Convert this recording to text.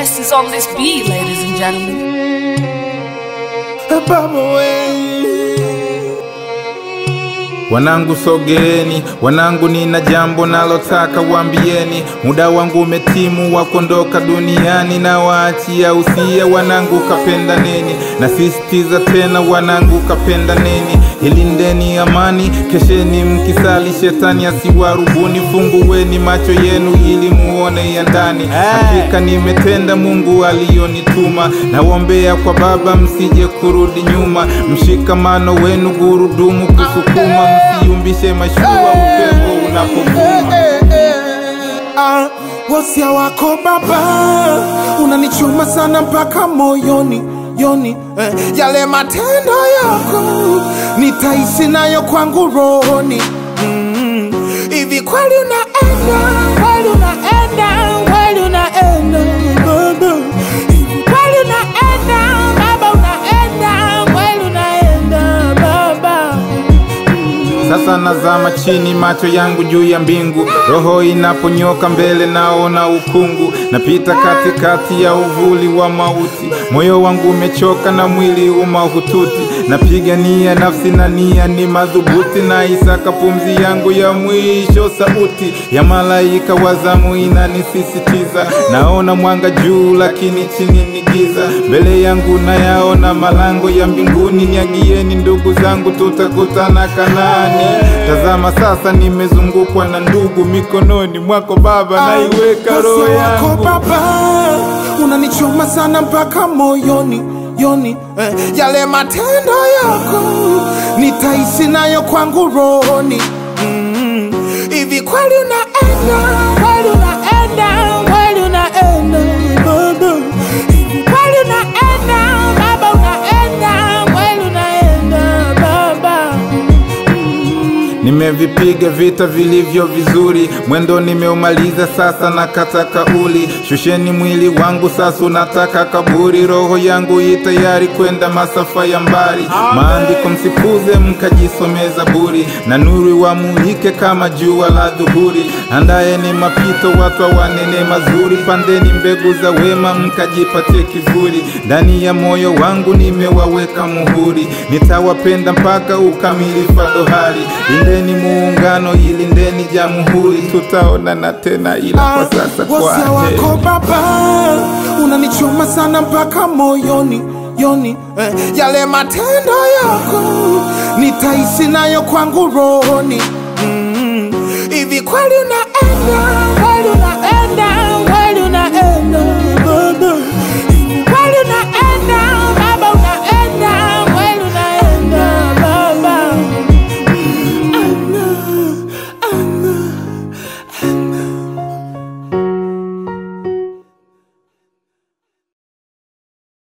best is on this beat, ladies and gentlemen. Baba we. Wanangu sogeeni, wanangu nina jambo nalotaka waambieni. Muda wangu umetimu wa kuondoka duniani, na waachia usia wanangu, kapenda neni. Nasisitiza tena wanangu, kapenda neni. Ilindeni amani, kesheni mkisali, shetani asiwarubuni. Fungueni macho yenu ili muone ya ndani. Hakika nimetenda Mungu aliyonituma, nawombea kwa Baba msije kurudi nyuma. Mshikamano wenu gurudumu kusukuma, msiumbishe mashua upepo unapovuma. Ah, wasia wako baba unanichoma sana mpaka moyoni yoni eh, yale matendo yako nitaishi nayo kwangu rohoni Mm, hivi kweli unaenda kweli unaenda kweli unaenda baba hivi kweli unaenda baba unaenda kweli unaenda baba Sasa nazama chini, macho yangu juu ya mbingu, roho inaponyoka mbele, naona ukungu, napita katikati ya uvuli wa mauti, moyo wangu umechoka na mwili umahututi, napigania nafsi na nia ni madhubuti, na isaka pumzi yangu ya mwisho, sauti ya malaika wa zamu inanisisitiza, naona mwanga juu, lakini chini ni giza, mbele yangu nayaona malango ya mbinguni, niagieni ndugu zangu, tutakutana Kanaani. Tazama sasa, nimezungukwa na ndugu, mikononi mwako Baba naiweka roho Wasia wako yangu. baba unanichoma sana mpaka moyoni yoni eh, yale matendo yako nitaishi nayo kwangu rohoni Mm, hivi kweli unaenda kweli unaenda kweli unaenda baba hivi kweli unaenda baba unaenda kweli unaenda baba Nimevipiga vita vilivyo vizuri, mwendo nimeumaliza, sasa nakata kauli. Shusheni mwili wangu, sasa unataka kaburi. Roho yangu i tayari kwenda masafa ya mbali. Maandiko msikuze, mkajisome Zaburi, na nuru wamulike kama jua la dhuhuri. Andaeni mapito, watu wanene mazuri, pandeni mbegu za wema, mkajipatie kivuli. Ndani ya moyo wangu nimewaweka muhuri, nitawapenda mpaka ukamilifu wa dohari. Lindeni muungano, ilindeni jamhuri, tutaonana tena, ila kwa sasa kwa wasia heri. wako baba unanichoma sana mpaka moyoni yoni eh, yale matendo yako nitaishi nayo kwangu rohoni Mm, hivi kweli unaenda